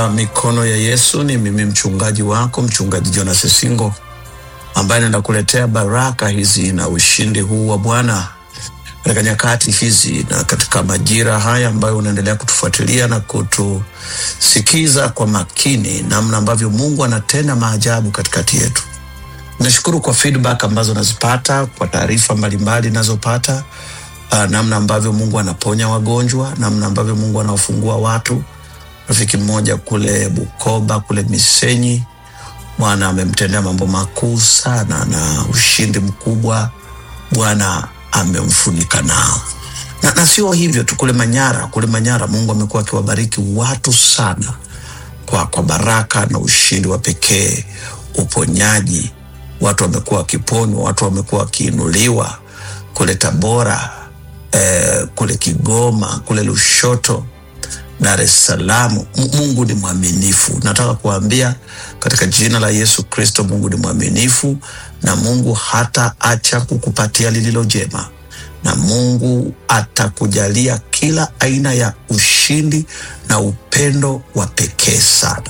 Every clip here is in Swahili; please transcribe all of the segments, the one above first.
Mikono ya Yesu ni mimi mchungaji wako mchungaji Jonas Singo ambaye naenda kuletea baraka hizi na ushindi huu wa Bwana katika nyakati hizi na katika majira haya ambayo unaendelea kutufuatilia na kutusikiza kwa makini, namna ambavyo Mungu anatenda maajabu katikati yetu. Nashukuru kwa feedback ambazo nazipata, kwa taarifa mbalimbali nazopata, uh, namna ambavyo Mungu anaponya wagonjwa, namna ambavyo Mungu anawafungua watu. Rafiki mmoja kule Bukoba kule Misenyi, Bwana amemtendea mambo makuu sana na ushindi mkubwa Bwana amemfunika nao na, na sio hivyo tu, kule Manyara, kule Manyara Mungu amekuwa akiwabariki watu sana kwa, kwa baraka na ushindi wa pekee, uponyaji. Watu wamekuwa wakiponywa, watu wamekuwa wakiinuliwa kule Tabora, eh, kule Kigoma, kule Lushoto, Dar es Salaam. M- Mungu ni mwaminifu. Nataka kuambia katika jina la Yesu Kristo, Mungu ni mwaminifu na Mungu hata acha kukupatia lililo jema, na Mungu atakujalia kila aina ya ushindi na upendo wa pekee sana.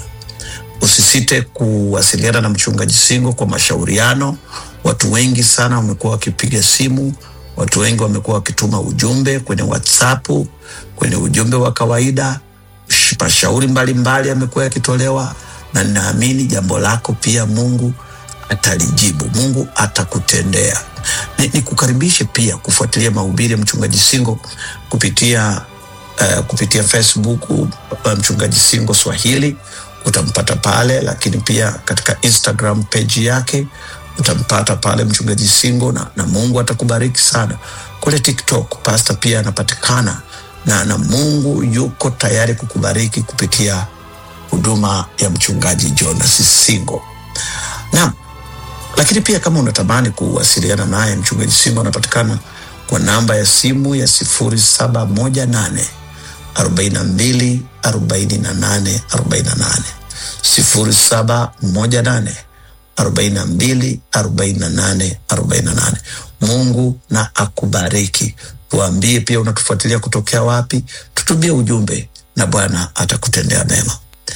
Usisite kuwasiliana na mchungaji Singo kwa mashauriano. Watu wengi sana wamekuwa wakipiga simu, watu wengi wamekuwa wakituma ujumbe kwenye WhatsApp, kwenye ujumbe wa kawaida. Sh- Mashauri mbalimbali yamekuwa yakitolewa, na ninaamini jambo lako pia Mungu atalijibu, Mungu atakutendea. Ni, ni kukaribishe pia kufuatilia mahubiri ya mchungaji Singo kupitia uh, kupitia Facebook uh, mchungaji Singo Swahili utampata pale, lakini pia katika Instagram page yake utampata pale mchungaji Singo na, na Mungu atakubariki sana. Kule TikTok pasta pia anapatikana na, na Mungu yuko tayari kukubariki kupitia huduma ya mchungaji Jonas Singo. Naam, lakini pia kama unatamani kuwasiliana naye mchungaji Singo anapatikana kwa namba ya simu ya sifuri saba moja nane arobaini na mbili arobaini na nane arobaini na nane sifuri saba moja nane arobaini na mbili arobaini na nane arobaini na nane. Mungu na akubariki. Tuambie pia unatufuatilia kutokea wapi, tutumie ujumbe na Bwana atakutendea mema.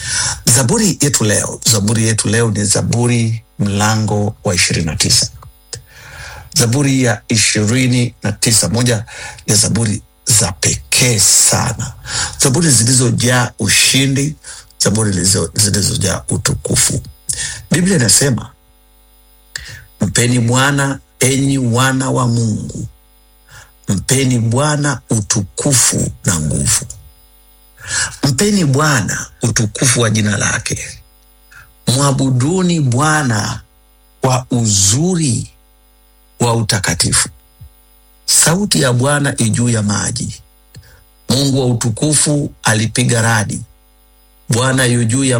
Zaburi yetu leo, zaburi yetu leo ni Zaburi mlango wa ishirini na tisa. Zaburi ya ishirini na tisa, moja ya zaburi za pekee sana, zaburi zilizojaa ushindi, zaburi zilizo- zilizojaa utukufu. Biblia inasema mpeni Bwana enyi wana wa Mungu, mpeni Bwana utukufu na nguvu. Mpeni Bwana utukufu wa jina lake, mwabuduni Bwana kwa uzuri wa utakatifu. Sauti ya Bwana ijuu ya maji, Mungu wa utukufu alipiga radi, Bwana yu juu ya